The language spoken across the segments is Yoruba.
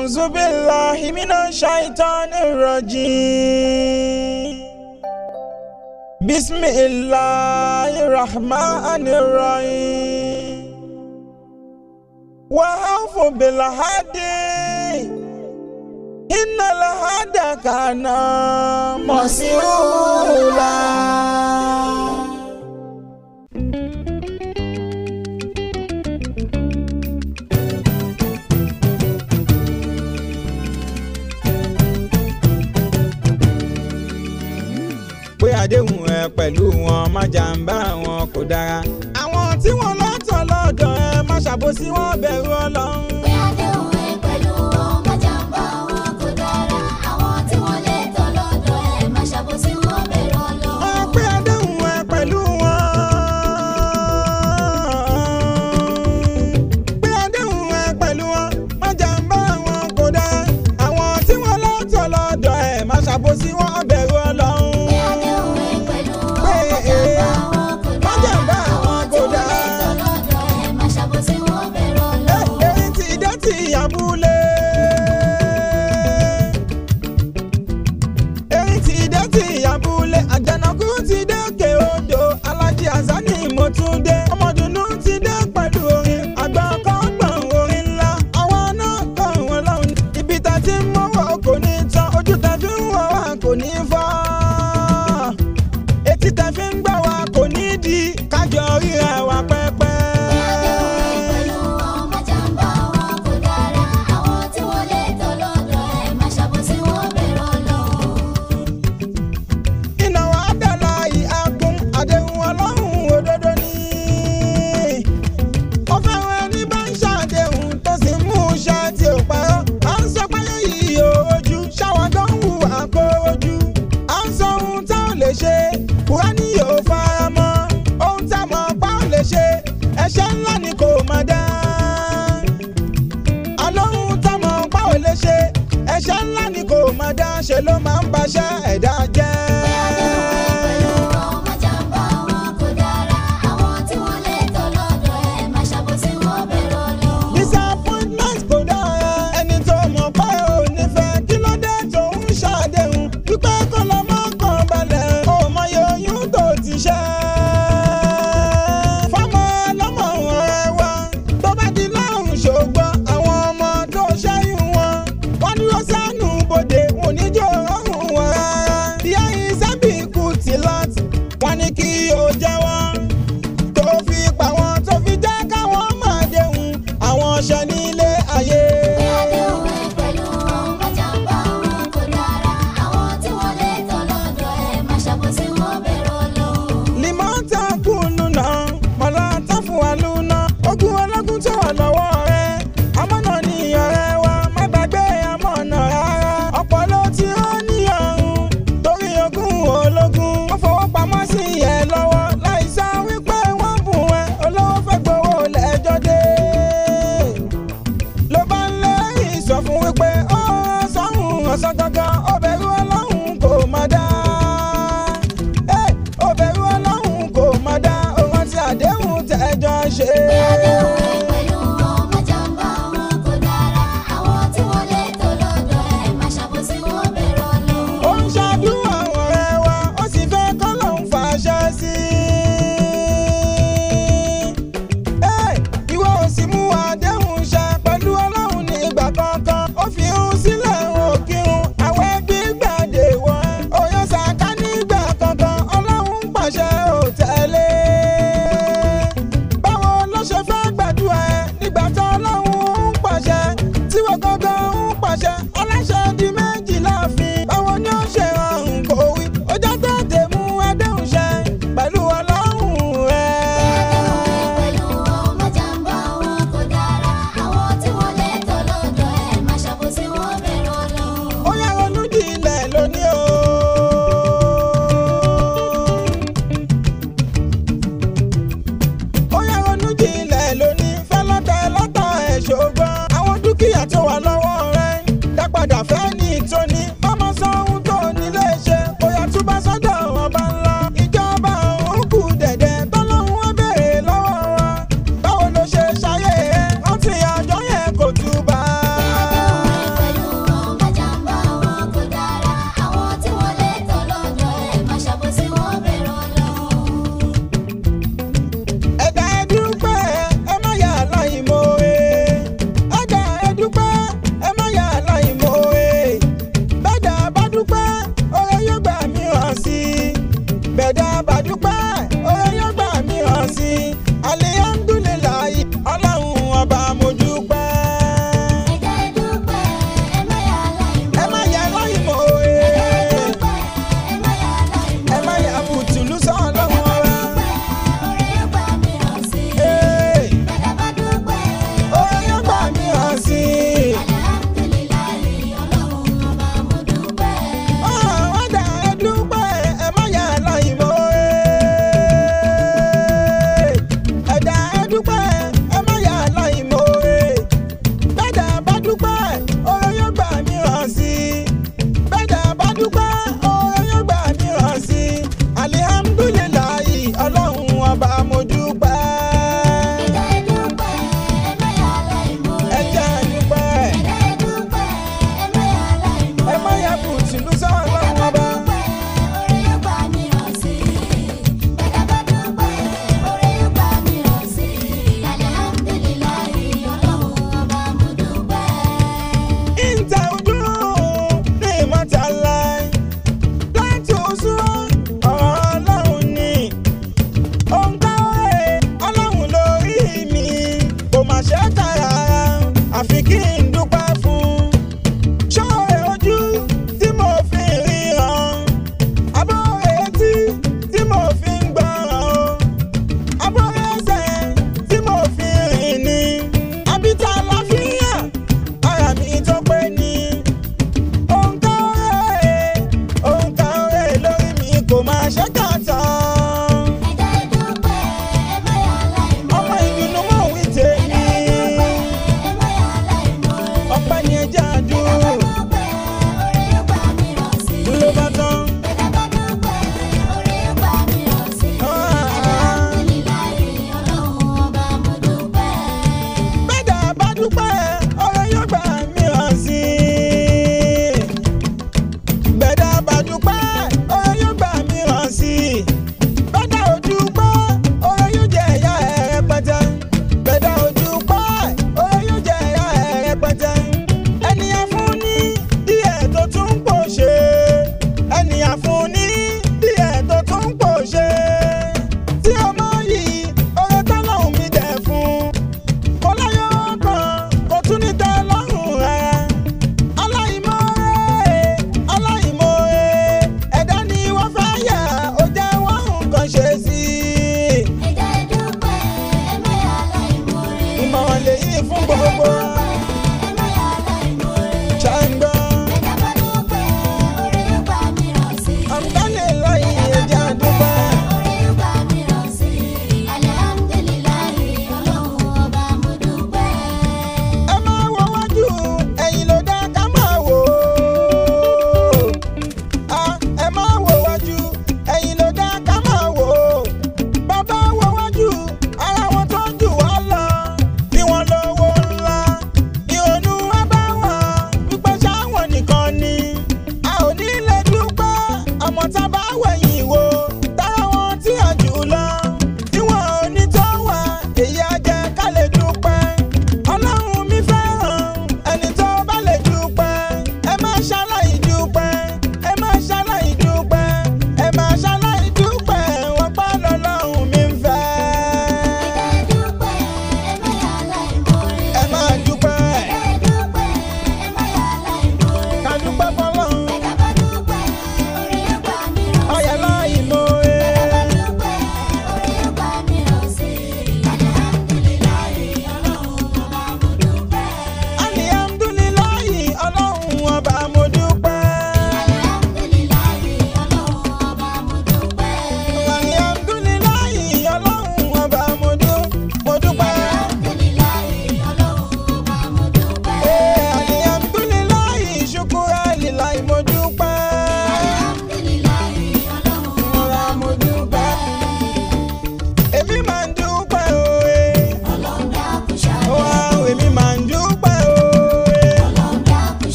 أعوذ بالله من الشيطان الرجيم بسم الله الرحمن الرحيم وأوفوا بالعهد إن العهد كان مسؤولا pé àdéhùn ẹ pẹ̀lú wọn má jàǹbá wọn kò dára. àwọn tí wọ́n lọ́tọ̀ lọ́dọ̀ ẹ má ṣàbòsí wọn bẹ̀rù ọlọ́run. pé àdéhùn ẹ pẹ̀lú wọn má jàǹbá wọn kò dára àwọn tí wọ́n lè tọ́ lọ́dọ̀ ẹ má ṣàbòsí wọn bẹ̀rù Ọlọ́run. wọ́n pé àdéhùn ẹ pẹ̀lú wọn. pé àdéhùn ẹ pẹ̀lú wọn má jàǹbá wọn kò dára. àwọn tí wọ́n lọ́tọ̀ lọ́dọ̀ ẹ má ṣàbòsí wọn bẹ̀rù ọlọ́run. pé àdéhùn ẹ pẹ̀lú wọn má jàǹbá wọn kò má jàǹbá dára wọn àwọn tí kò wọ́n lè dára. tọ́ lọ́dọ̀ ẹ má ṣàbòsí wọn bẹ̀rù Ọlọ́run. èyí ti dé ti abúlé. èyí ti dé ti abúlé. àjànàkú ti dé òkè odò. alájí azani mo tún dé. ọmọdùnú ti dé pẹ̀lú orin. àgbà kan gbọ̀n orin ńlá. àwọn náà kàn wọ́n lọ́hùn. ibi tá ti ń mọ́wọ́ kò ní tán. ojú tá fi ń wọ̀ wá kò ní fọ́. etí tá fi ń gbọ́ wá kò ní di. kájọ ríra wa pẹ́pẹ́. pé àdéhùn ẹ pẹ̀lú wọn má jàǹbá wọn kò dára àwọn tí wọ́n lè tọ́ lọ́dọ̀ ẹ má ṣàbòsí wọn bẹ̀rù Ọlọ́run. iná wa dàlá ìhàkùn àdéhùn ọlọ́run òdodo ni. ó fẹ́ràn ẹni bá ń ṣàdéhùn tó sì mú iṣẹ́ tí ò parọ́. à ń sọ pé yìí ò ojú ṣáwọn tó ń hù àkórojú. à ń sọ ohun tá ò lè ṣe kúránì yóò fara mọ́. ohun tá mọ̀ pa ò lè ṣe ẹ̀ṣẹ̀ ńlá ni kò má dá. àlóhun tá mọ̀ pa ò lè ṣe ẹ̀ṣẹ̀ ńlá ni kò má dá ṣe ló máa ń baṣẹ́ ẹ̀dá jẹ́. pé àdéhùn ẹ pẹ̀lú wọn má jàǹbá wọn kò dára àwọn tí wọ́n lè tọ́ lọ́dọ̀ ẹ má ṣàbòsí wọn bẹ̀rù Ọlọ́run. disappointment kò dára ẹni tó mọ̀ pé ò ní fẹ́ kí ló dé tó ń ṣàdéhùn wípé kó lọ mọ́ kàn balẹ̀ ó mọyì oyún tó ti ṣẹ́. fọmọ lọmọ ọ̀rẹ́ wa tó bá di lọ́rùn ṣògbọ́n àwọn ọmọ tó ṣẹ́yìn wọn wọ́n dúró sánú bodè wọn ò ní jò rọrùn wọn rárá.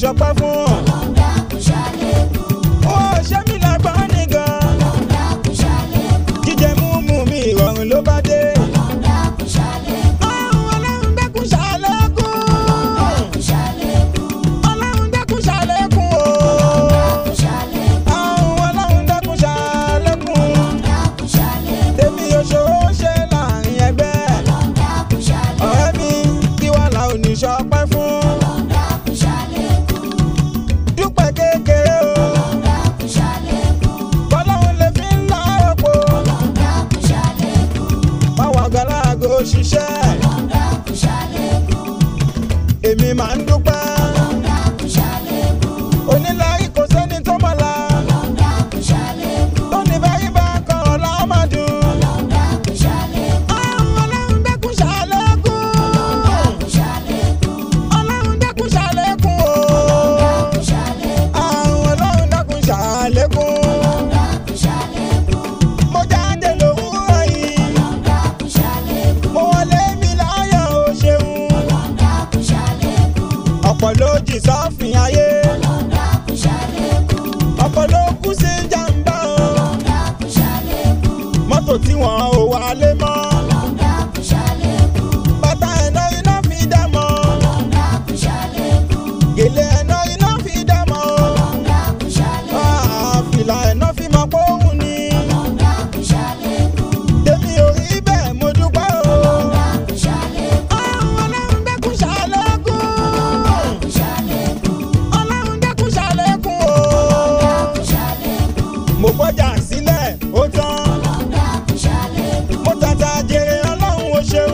ṣọpẹ́ fún. ó ṣe mí lágbọ́n nìgan. jíjẹ múmu mi ìrọ̀rùn ló bá dé. ọ̀hún ọlọ́run dẹ́kun ṣàlékún. ọlọ́run dẹ́kun ṣàlékún o. ọ̀hún ọlọ́run dẹ́kun ṣàlékún. tèmi òṣòro ṣe láàrin ẹgbẹ́. ọ̀rẹ́ mi kí wàá la ò ní ṣọpẹ́ fún. dúpẹ́ kékeré o. bọ́lọ́run lè fi ń lọ ọ̀pọ̀. báwa gbàlágò ṣiṣẹ́. èmi máa ń dúpẹ́. onílárí kò sẹ́ni tó mọ̀ la. tó ní báyìí bá kọ́ ọ̀la máa dùn. ọlọ́run dẹ́kun ṣàlékún. ọlọ́run dẹ́kun ṣàlékún o. ọlọ́run dẹ́kun ṣàlékún. mo jáde lówùúrọ̀ yìí. mo wọlé mi láyọ̀ o ṣeun. ọ̀pọ̀ ló jì sọ́fìn ayé. ọ̀pọ̀ ló kú sí jàǹbá o. mọ́tò tí wọ́n ò wálé mọ́. bàtà ẹ̀nà iná fi dá mọ́. gèlè ẹ̀nà iná fi dá mọ́ o. Ah, fìlà ẹ̀nà fi mọ́ póhùn ni. tèmi ò rí bẹ́ẹ̀ mo dúpẹ́ o. ọlọ́run dẹ́kun ṣàlékún. ọlọ́run dẹ́kun ṣàlékún o. mo gbọ́jà sílẹ̀ ó tán. mo tàtà jèrè ọlọ́run ó ṣeun.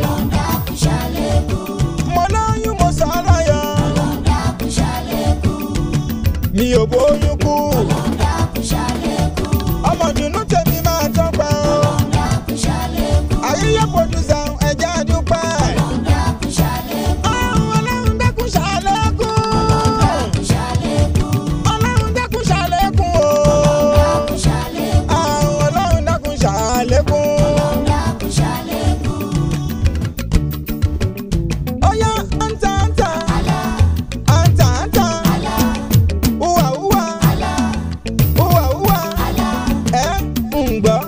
mo lóyún mo sọ láyọ̀. mi ò bóyún kú. ọmọ dùnú tèmi máa tọ́pẹ́ o. àyíyá pòdùsà ẹ̀jẹ̀ àdúpẹ́. ọlọ́run dẹ́kun ṣàlékún. ọlọ́run dẹ́kun ṣàlékún o. ọlọ́run dẹ́kun ṣàlékún. Oya anta anta anta anta uwa uwa uwa uwa ẹ ń gbọ́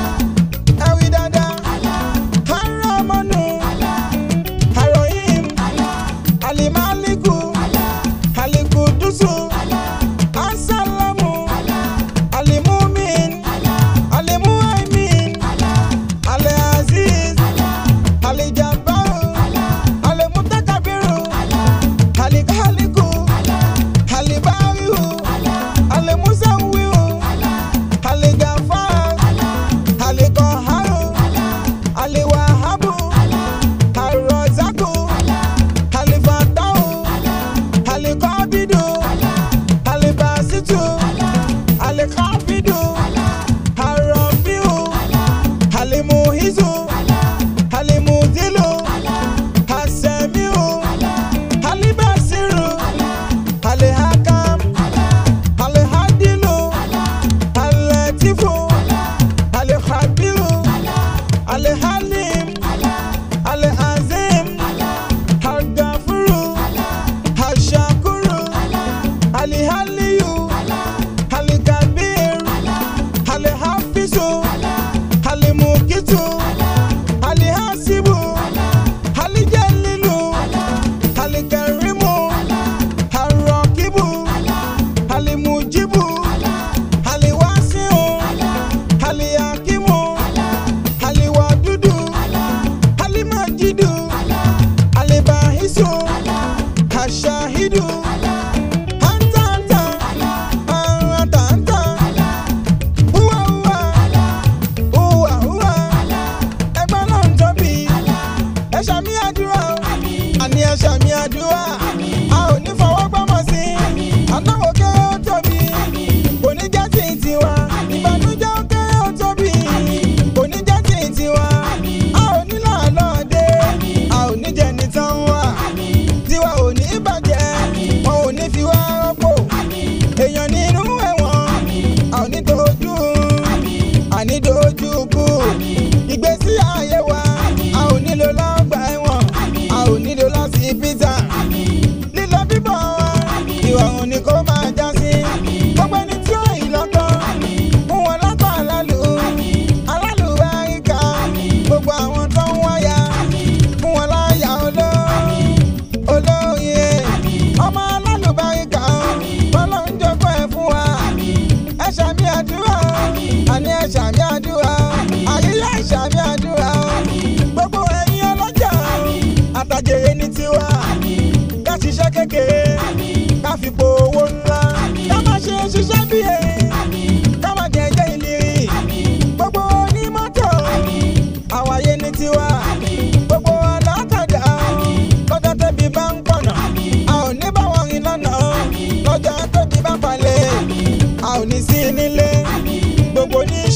ẹ wí dáadáa haramanu harohim alimaliku alikudusu asalamu alimumin alimuhaimin aliaziz alijabaru alimutakabiru alikaliku alibariu alimusawiu aligafar alikoharu aliwahabu arọzaku alifatahu alikọbidu alibasitu alikafidu arọfiu alimuhizu alimudilu asemiu alibasiru alihakam alihadilu alatifu alihabiru alihalim alihazim algafuru alshakuru alihaliyu alikabir alihafizu alimukitu alihasibu alijalilu alikarimu arakibu alimujibu aliwasiu aliyakimu aliwadudu alimajidu alibahisu ashahidu antanta antanta uwa uwa uwa uwa ẹgbẹ́ náà ń tóbi ẹ ṣàmì àdúrà o àní ẹ ṣàmì àdúrà a ò ní fọwọ́ gbọ́mọ̀ sí anáwó kéré ó tóbi kò ní jẹ́ tí ì tiwa ìbànújẹ́ ó kéré ó tóbi kò ní jẹ́ tí ì tiwa a ò ní làálọ̀ dé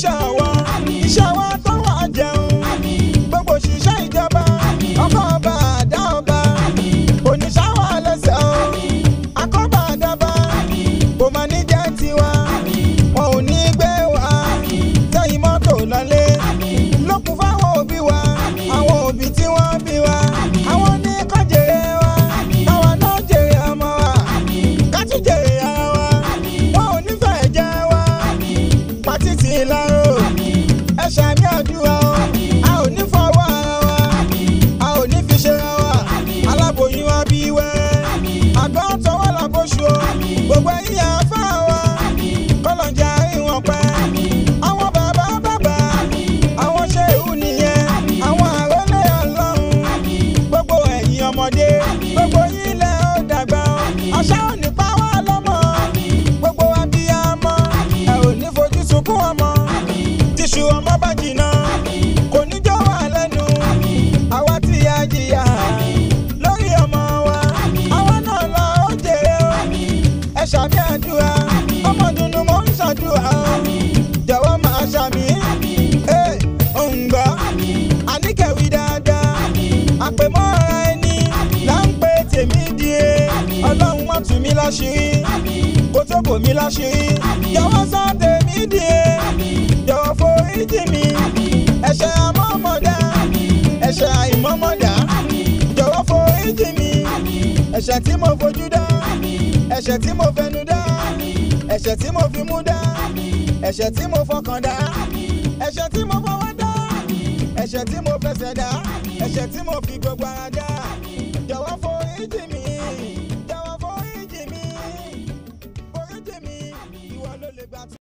iṣẹ́ ọwọ́ iṣẹ́ ọwọ́ tó wà jẹun gbogbo òṣìṣẹ́ ìjọba ọkọ̀ ọba àdá ọba oníṣàwọ̀ lẹ́sẹ̀ o akọ́bà àdàbà kò máa ní jẹ́ tiwa wọn ò ní gbé wa sẹ́yìn mọ́tò lọ́lé lókun fáwọn òbí wa àwọn òbí tí wọ́n bí wa àwọn ní kọ́ jèrè wa káwa náà jèrè ọmọ wa ká tún jèrè ara wa wọn ò nífẹ̀ẹ́ jẹ́ wa pàtìtì ìlàró ẹ ṣàmì àdúrà o a ò ní fọwọ́ ara wa a ò ní fi ṣe ra wa aláboyún wa bí wẹ́rẹ́ àgbọn tọwọ́ làbóṣù o gbogbo ẹ̀yìn àfa wa kọlọ̀jà ìwọ̀n pẹ́ àwọn bàbá bàbá àwọn ṣéhù nìyẹn àwọn àrólé ọlọ́run gbogbo ẹ̀yìn ọmọdé gbogbo yín lẹ ó dàgbà o àṣà ò ní pa wá lọ́mọ gbogbo abiyamọ ẹ ò ní fojú sunkún ọmọ tíṣù ọmọ bá jìnnà kò ní jọ wà lẹ́nu àwa tí a jìyà lórí ọmọ wa àwa náà lọ ó jèrè o ẹ ṣàmì àdúrà ọmọ dunu mò ń ṣàdúrà o jọ̀wọ́ máa ṣàmì ẹ ń gbọ́ àníkẹ́wì dáadáa àpèmọ́ra ẹni là ń pè tèmi di e ọlọ́run wọ́n tù mí láṣìírí kó tó bò mí láṣìírí jọ̀wọ́ sọ tèmi di e jọ̀wọ́ foríjì mi ẹ̀ṣẹ̀ àmọ́mọ́dá ẹ̀ṣẹ̀ àìmọ́mọ́dá jọ̀wọ́ foríjì mi ẹ̀ṣẹ̀ tí mo fojú dá ẹ̀ṣẹ̀ tí mo fẹnu dá ẹ̀ṣẹ̀ tí mo fi mú dá ẹ̀ṣẹ̀ tí mo fọkàn dá ẹ̀ṣẹ̀ tí mo fọwọ́ dá ẹ̀ṣẹ̀ tí mo fẹsẹ̀ dá ẹ̀ṣẹ̀ tí mo fi gbogbo ara dá jọ̀wọ́ foríjì.